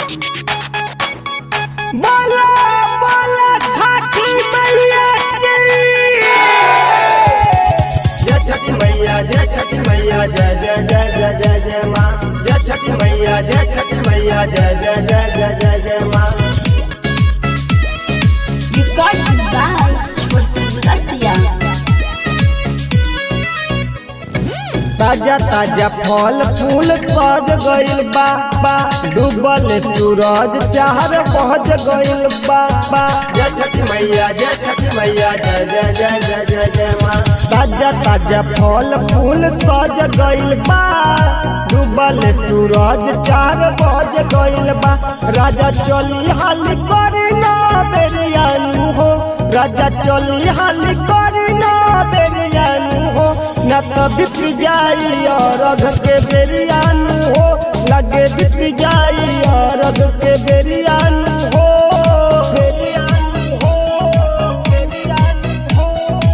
बोला बोला छठी मैया की जय छठी मैया जय छठी मैया जय जय जय जय जय जय माँ जय छठी मैया जय छठी मैया जय जय जय जय जय जय माँ Recorded by Chotu Russia. ताजा ताजा फल फूल सज गइल बा बा डूबल सूरज चार बज गइल बा बा जय छठी मैया जय छठी मैया जय जय जय जय जय जय माँ ताजा ताजा फल फूल सज गइल बा डूबल सूरज चार बज गइल बा राजा चली हाली करी ना बेरियानु हो राजा चली हाली करी ना बेरियानु हो न तो बीत जाई और अघ के बेरियानु हो लगे बीत जाई और अघ के बेरियानु हो बेरियानु हो बेरियानु हो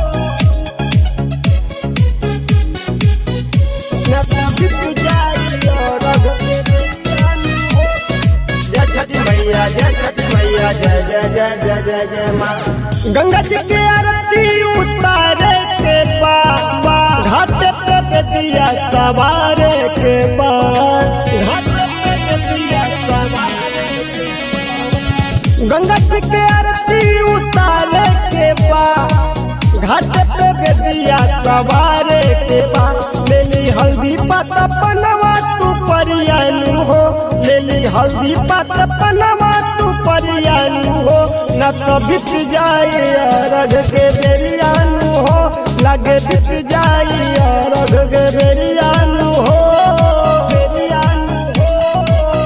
जय छठी मैया जय छठी मैया जय जय जय जय जय जय माँ गंगा जी के आरती उतारे के बाबा घाट पे बेदिया सवारे के बाद घाट पे बेदिया सवारे के बाद। गंगा जी के आरती उतारे के बाद घाट पे बेदिया सवारे के बाद लेली हल्दी पत्ता पनवा तू परियानु हो लेली हल्दी पत्ता पनवा तू परियानु हो न तो बीत जाई अरघ के बेरियानु हो लगे बीत जाई अरघ के बेरियानु हो बेरियानु हो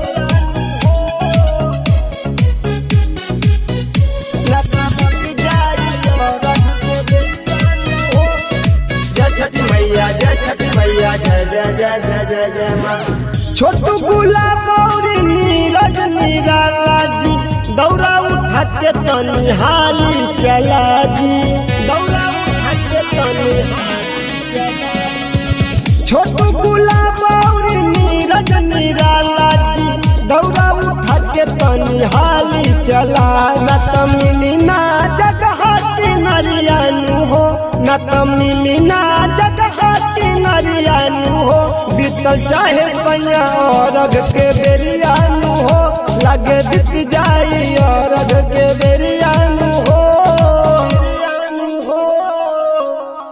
न तो बीत जाई अरघ के बेरियानु हो जय छठी मैया जय छठी मैया जय जय जय जय जय जय माँ छोटू गुलाब और नीरज निराला जी दौरा उठा के तनी हाली चला जी दौरा उठा के तनी हाली चला जी। छोटू गुलाब और नीरज निराला जी दौरा उठा के तनी हाली चला न त मिली ना जगह की नरियानु हो न त मिली ना जगह की नरियानु हो बीतल चाहे पैया और के बेरियानु हो लगे बीत जाई और के बेरियानु